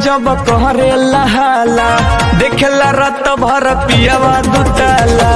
जब कहरे लहाला देखेला रात भर पियावा दुताला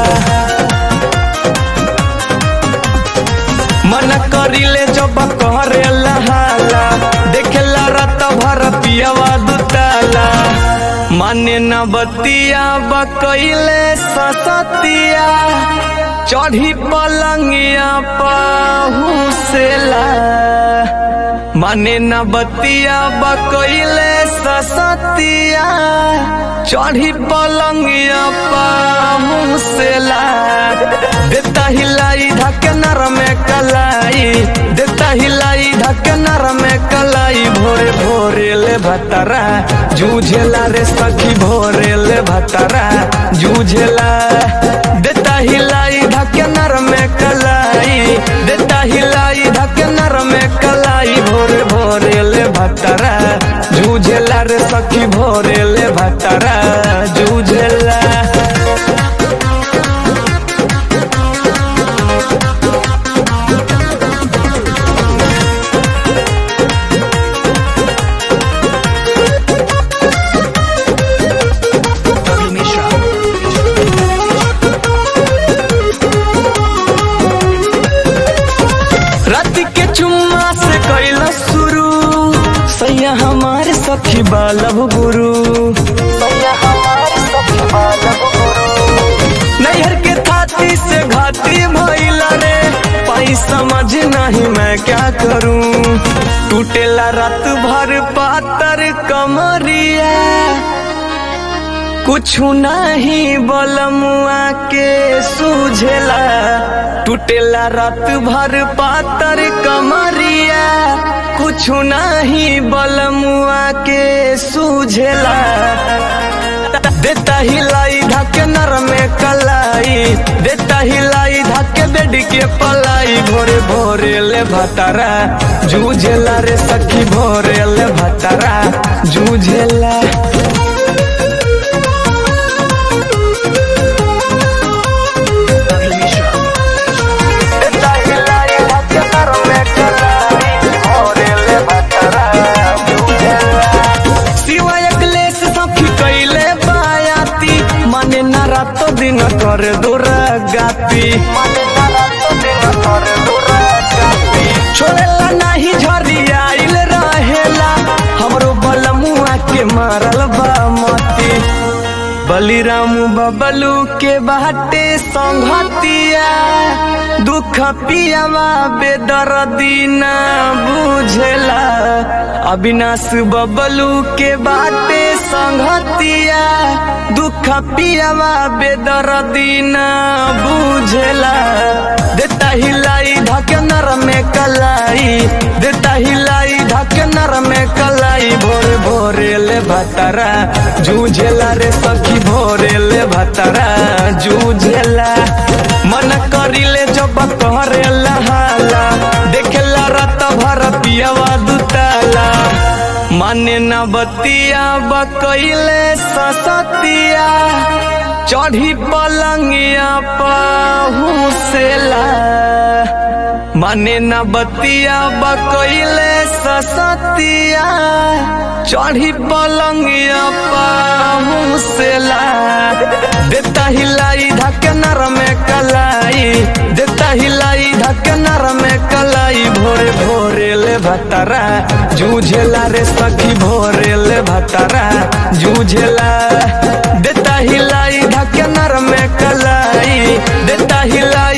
मन करिले जब कहरे लहाला देखेला रात भर पियावा दुताला माने न बतिया बकैले ससतिया चढ़ी पलंगिया पहुँचेला माने न बतिया बकैले ससतिया चढ़ी पलंगिया पहुँचेला देता हिलाई धक नर में कलाई देता हिलाई धक नर में कलाई भोरे भोरे ले भतरा जूझेला रे सखी भोरे ले भतरा जूझेला देता हिलाई धक नर में कलाई देता हिलाई धक नर में कलाई भोरे भोरे ले भतरा जूझेला रे सखी भोरे ले भतरा जूझेला Ravi Mishra. रात के चुम्मा से कैला शुरू सैया हमारे सखी बालव गुरु नैहर के थाती से घाती भइला रे पाई समझ नहीं मैं क्या करूं टूटेला रात भर पातर कमरिया कुछ नहीं बलमुआ के सूझेला टूटेला रात भर पातर कमरिया कुछ नहीं बलमुआ के सूझेला देता हिलाई धक नर में कलाई देता हिलाई धक बेड के पलाई भोरे भोरे ले भतरा जूझेला रे सखी भोरे ले भतरा जूझेला Ravi Mishra. सिवाय क्लेश सखी कैले बायाती माने न रातो दिन कर दूर गाती छोड़ेला नाही झरी आइल रहेला हमरो बलमुआ के मारल बा मती बलिराम बबलू के बाटे संघतिया दुख पियावा बेदर्दी ना बुझेला अविनाश बबलू के बाटे संघतिया दुख पियावा बेदर्दी ना बुझेला देता हिलाई धक नर में कलाई देता हिलाई धक नर में कलाई भोरे भोरे ले भतरा जूझेला रे सखी भोरे ले भतरा जूझेला मन करिले जब कहरे लहाला देखेला रात भर पियावा दुताला माने न बतिया बकैले ससतिया चढ़ी पलंगिया पहुँचेला माने न बतिया बकैले ससतिया चढ़ी पलंगिया पहुँचेला देता हिलाई धक नर में कलाई देता हिलाई धक नर में कलाई भोरे भोरे ले भतरा जूझेला रे सखी भोरे ले भतरा जूझेला देता हिलाई धक नर में कलाई देता हिलाई